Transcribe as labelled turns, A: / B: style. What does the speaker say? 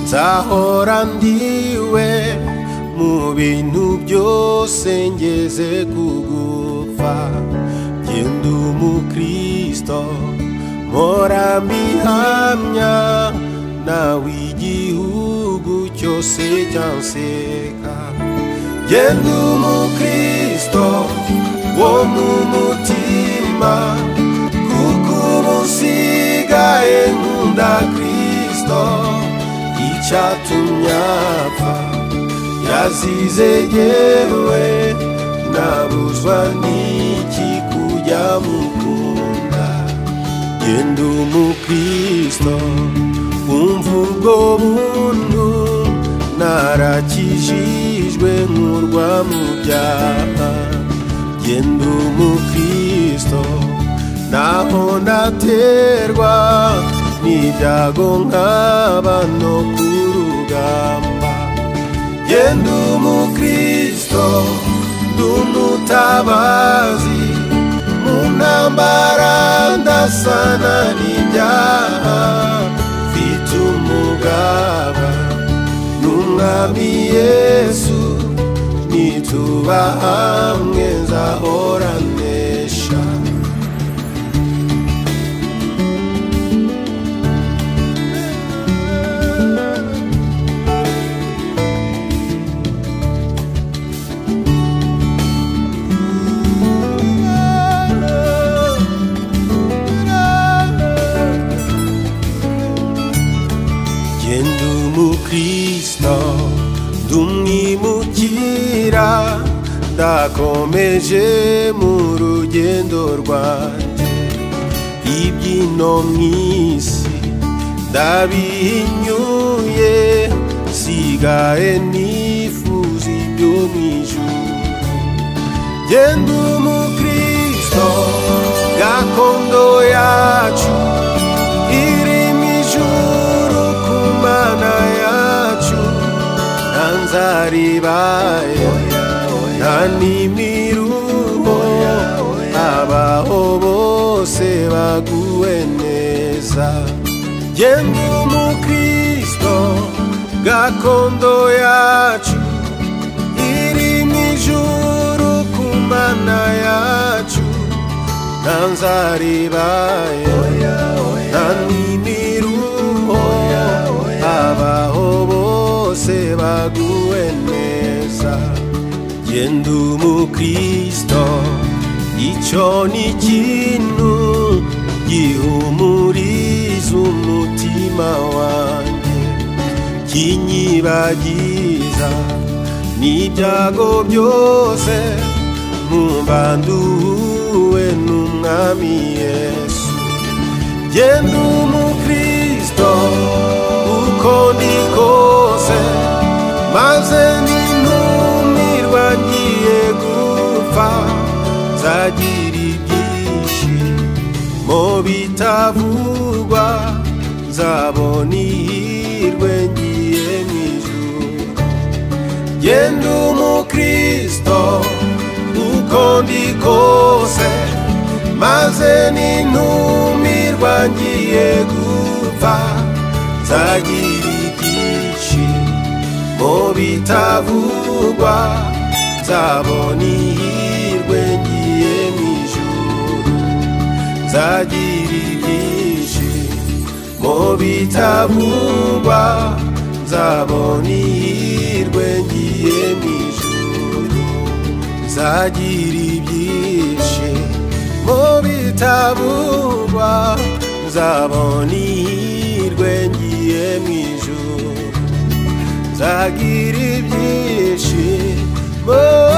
A: nzahora ndiwe mu bintu byose ngeze kugupfa genda umukristo mpora mbihamya nawe igihugu cyose cyanseka genda umukristo wo mu mutima kuko ubu nsigaye nkunda kristo icyatumye apfa yazize yewe nabuzwa n'iki kujya mukunda genda umukristo umva ubwo buntu narakijijwe nkurwa mu byaha genda umukristo naho naterwa n'ibyago nkaba no ku rugamba genda umukristo ndumutabazi mu ntambara ndasana n'ibyaha mfite umugaba n'umwami yesu nituba hamwe nzahora nesha genda umukristo ndumwimukira ndakomeje mu rugendo rwanjye ibyino mu isi ndabihinyuye sigaye nifuza ibyo mu ijuru genda umukristo gakondo yacu irimo ijuru ku mana yacu nta nzaribaye nta n'imiruho abaho bose baguwe neza genda umukristo gakondo yacu irimo ijuru ku mana yacu nta nzaribaye nta n'imiruho abaho bose baguwe neza genda umukristo icyo ni ikintu gihumuriza umutima wanjye kinyibagiza n'ibyago byose nkumva nduhuwe n'umwami yesu genda umukristo uko ndi kose maze nintumirwa ngiye gupfa nzagira ibyishimo bitavugwa nzabona ihirwe ngiye mu ijuru genda umukristo uko ndi kose maze nintumirwa ngiye gupfa nzagira ibyishimo bitavugwa nzabona ihirwe ngiye mu ijuru nzagira ibyishimo bitavugwa nzabona ihirwe ngiye mu ijuru nzagira ibyishimo bitabugwa nzabona ihirwe ngiye mu ijuru nzagira ibyishimo